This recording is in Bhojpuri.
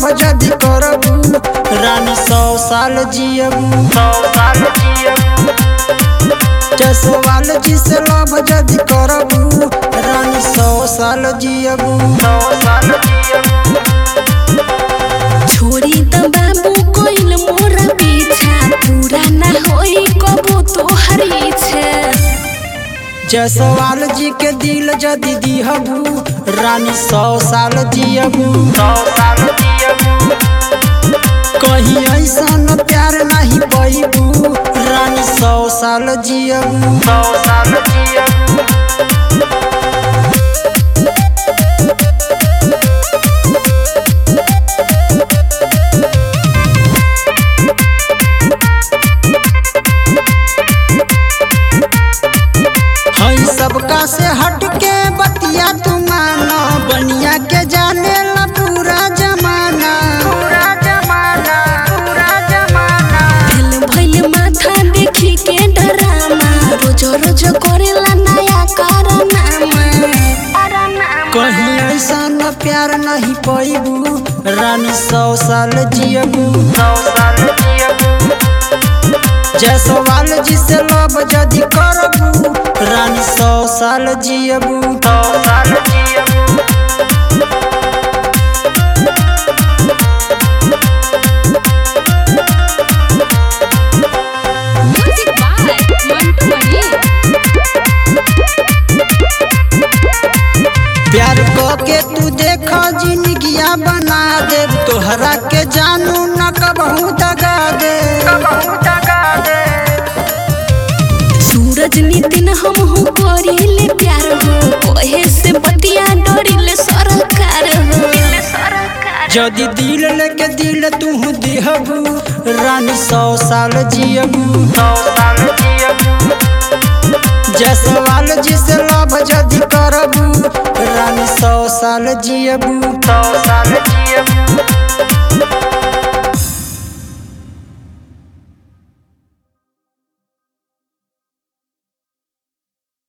जदि करबू रानी सौ साल जियबू सौ साल जियब जसवाल जी से लव जदि करबू रानी सौ साल जियबू सौ साल जियब छोड़ी त बाबू कोइल मोरा पीछा पूरा ना होई कबो तोहर इच्छा जसवाल जी के दिल जदि दिहबू रानी सौ साल जियबू सौ साल जियब कहीं ऐसा प्यार नहीं पैबू रानी सौ साल जियबू सौ साल जियब हई सबका से हट के बतिया तू मानो बनिया के जाने ला पूरा जमाना पूरा जमाना पूरा जमाना दिल भइल माथा देखी के डरामा रोज रोज करेला नया कारनामा कहीं ऐसा न प्यार नहीं पैबू रानी सौ साल जियबू सौ साल जियब जसवाल जी से लव जदि करबू रानी सौ साल जियबू सौ साल जियब म्यूजिक बाय मंटू मणि प्यार के तू देख जिंदगिया बना दे तोहरा के जानू न कबहू दगा दे बहुत टका दे सूरज नितिन हम हो करिले प्यार हो कोहे से बतिया डरिले सरकार हो जदि दिल लेके दिल तू दिहबू रानी सौ साल जियबू सौ साल जियब जसवाल जी से लव जदि करबू रानी सौ साल जियबू सौ साल जियब